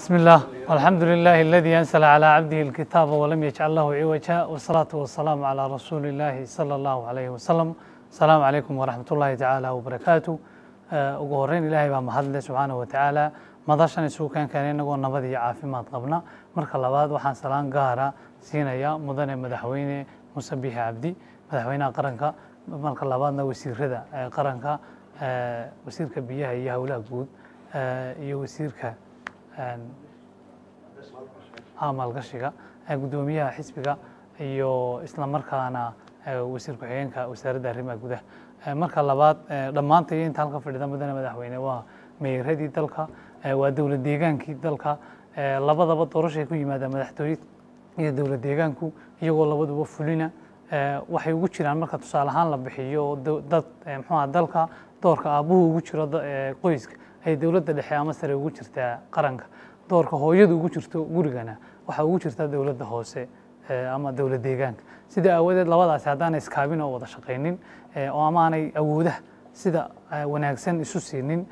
بسم الله والحمد لله الذي أنزل على عبده الكتاب ولم يجعل له عوجا والصلاة والسلام على رسول الله صلى الله عليه وسلم السلام عليكم ورحمة الله تعالى وبركاته ugu horeyn ilaahay baa mahadle subxaanahu watacaala madashan isugu keen keenay inagoo nabad iyo caafimaad qabna marka labaad waxaan salaan gaara siinaya mudane madaxweyne muuse biixi cabdi madaxweynaha qaranka marka labaadna wasiirada qaranka wasiirka biyaha iyo howlaha guud iyo wasiirka maalgashiga gudoomiyaha xisbiga iyo isla markaana wasiir ku-xigeenka wasaaradda arrimaha gudaha marka labaad dhammaanta iyo inta halka fadhida mudane madaxweyne waa meeradii dalka waa dowlad deegaankii dalka labadaba doorashay ku yimaadaan madaxtooye iyo dowlad deegaanku iyagoo labaduba fulina waxay ugu jiraan marka tusaale ahaan la bixiyo dad mxuaha dalka doorka aabbuhu ugu jiro qoyska ay dowladda dhexe ama sare ugu jirtaa qaranka doorka hooyadu ugu jirto gurigana waxaa ugu jirtaa dowladda hoose ama dowlad deegaanka sida aawadeed labadaasi haddaanay iskaabin oo wada shaqaynin oo amaanay awoodaha sida wanaagsan isu siinin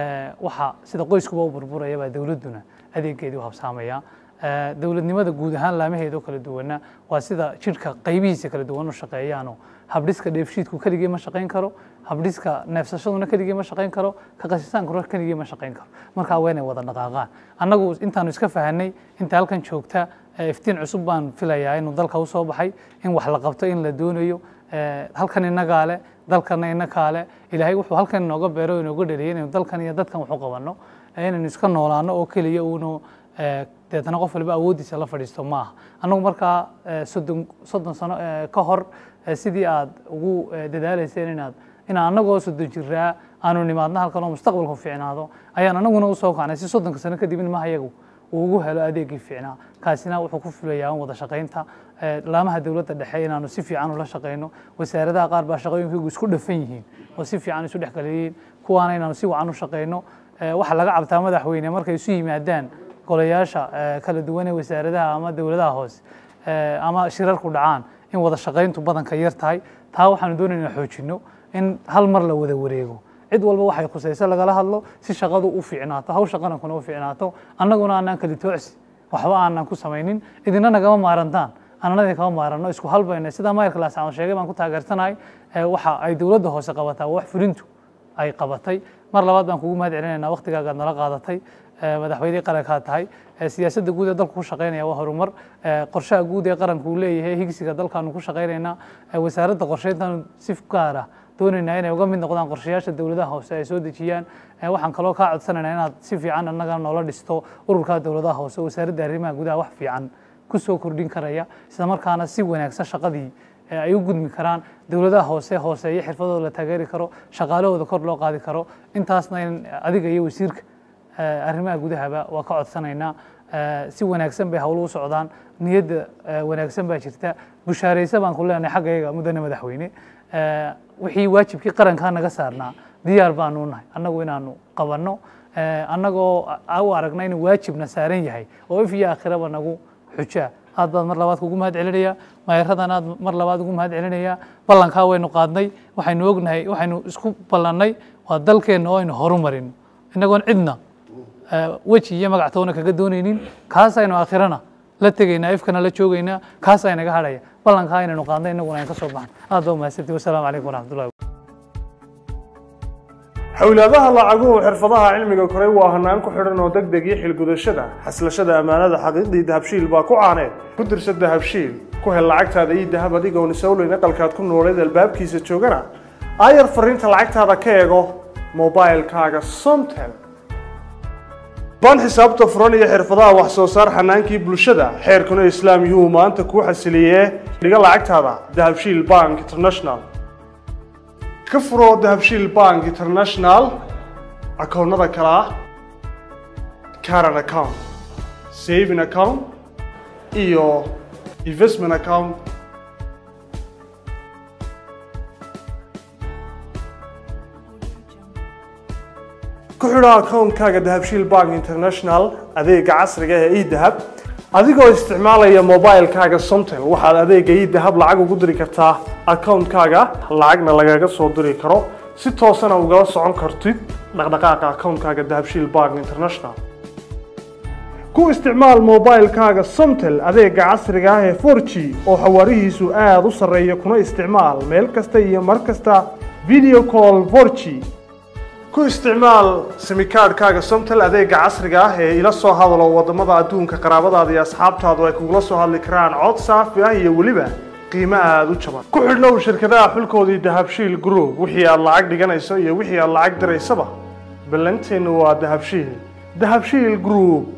waxa sida qoyskuba u burburaya baa dowladduna adeegeedii u habsaamaya dowladnimada guud ahaan laamaheedoo kala duwana waa sida jidhka qaybihiisa kala duwan u shaqeeyaanoo habdhiska dheefshiidku keligii ma shaqayn karo habdhiska neefsashaduna keligii ma shaqayn karo ka qashisaankuna keligii ma shaqayn karo markaa waa inay wada dhaqaaqaan annagu intaanu iska fahanay inta halkan joogta iftiin cusub baan filayaa inuu dalka usoo baxay in wax la qabto in la doonayo halkan inagaa le dalkana inakaa le ilaahay wuxuu halkan inooga beero inooga dhaliyay inaynu dalkan iyo dadkan waxu qabanno inaynu iska noolaano oo keliya uunu deetana qof waliba awooddiisa la fadhiisto ma aha annagu markaa soddon soddon sano ka hor sidii aad ugu dadaalayseen inaad inaan annagoo soddon jiraa aanu nimaadno halkan oo mustaqbalku fiicnaado ayaan annaguna usoo kacnay si soddonka sano kadib in mahayagu uu ugu helo adeegii fiicnaa kaasina wuxuu ku fulayaa wada shaqaynta laamaha dowladda dhexe inaanu si fiican ula shaqayno wasaaradaha qaar baa shaqooyinkaygu isku dhafan yihiin oo si fiican isu dhex galiyiin kuwaana inaanu si wacan u shaqayno waxa laga cabtaa madaxweyne markay isu yimaadaan golayaasha kala duwan ee wasaaradaha ama dowladaha hoose ama shirarku dhacaan in wada shaqayntu badanka yar tahay taa waxaanu doonayna xoojinno in hal mar la wada wareego cid walba waxay khusayso lagala hadlo si shaqadu u fiicnaato hawsha qarankuna u fiicnaato annaguna aanaan kali toocsi waxba aanan ku samaynin idina nagama maarantaan annanadii kama maaranno isku halbayna sidaa maayarka laascaan sheegay baan ku taageersanahay waxa ay dowladda hoose qabataa wax fulintu ay qabatay mar labaad baan kugu mahad celinaynaa waktigaagaad nala qaadatay madaxweynihii qarankaa tahay siyaasadda guud ee dalku ku shaqaynaya waa horumar qorshaha guud ee qaranku uu leeyahay higsiga dalkaanu ku shaqaynaynaa wasaaradda qorsheyntaanu si gaara doonaynaa inay uga mid noqdaan qorshayaasha dowladaha hoose ay soo dejiyaan waxaan kaloo kaa codsanaynaa inaad si fiican annaga noola dhisto ururka dowladaha hoose wasaaradda arrimaha gudaha wax fiican ku soo kordhin karaya isla markaana si wanaagsan shaqadii ay u gudmi karaan dowladaha hoose hooseeyo xirfadooda la taageeri karo shaqaalahooda kor loo qaadi karo intaasna in adiga iyo wasiirka arrimaha gudahaba waa ka codsanaynaa si wanaagsan bay howlo u socdaan niyadda wanaagsan baa jirta bushaaraysa baan ku leenahay xaggayaga mudane madaxweyne wixii waajibkii qarankaa naga saarnaa diyaar baanu nahay annagu inaanu qabanno annagoo u aragna inuu waajibna saaran yahay oo if iyo aakhiraba nagu xujaa aad baad mar labaad kugu mahad celinaya maayaradan aad mar labaad ugu mahad celinaya ballankaa waynu qaadnay waxaynu ognahay waxaynu isku ballannay waa dalkeenna oo aynu horumarino innagoon cidna weji iyo magactoona kaga doonaynin kaasaynu aakhirana la tegaynaa ifkana la joogaynaa kaas aynaga hadhaya ballankaa inaynu qaadnay innaguna ayn ka soo baxan aad baa umahadsanti wasalaamu calaykum waraxmatullahi xowlaadaha lacaguhu xirfadaha cilmiga koray waa hanaan ku xidhan oo deg deg iyo xilgudashada xaslashada ammaanada xaqiiqdii dahabshiil baa ku caaneed ku dirsa dahabshiil ku hel lacagtaada iyo dahab adigoon isowleyn aqalkaad ku nooleed albaabkiisa joogana aayar fariinta lacagtaada ka eego mobilkaaga somtel baan xisaabta furan iyo xirfadaha wax soo saar xanaankii bulshada xeerkuna islaam yuu maanta kuu xasiliyee dhiga lacagtaada dahabshiil bank international ka furo dahabshiil bank international akoonnada kale ah caran account saving account iyo investment account ku xidho akoonkaaga dahabshiil bank international adeega casriga ee edahab adigoo isticmaalaya mobilkaaga somtel waxaad adeega edahab lacag ugu diri kartaa akoonkaaga lacagna lagaga soo diri karo si toosana ugala socon kartid dhaqdhaqaaqa akoonkaaga dahabshiil bank international ku isticmaal moobaylkaaga somtel adeega casriga ah ee 4g oo xawaarihiisu aada u sarreeya kuna isticmaal meel kasta iyo mar kasta video call 4g ku isticmaal simikaadhkaaga somtel adeega casriga ah ee ila soo hadalo wadamada adduunka qaraabadaada iyo asxaabtaadu ay kugula soo hadli karaan cod saafi ah iyo weliba qiimo aada u jaban ku xidhnow shirkadaha xulkoodii dahabshiil group wixii aad lacag dhiganayso iyo wixii aad lacag diraysaba ballanteennu waa dahabshiil dahabshiil group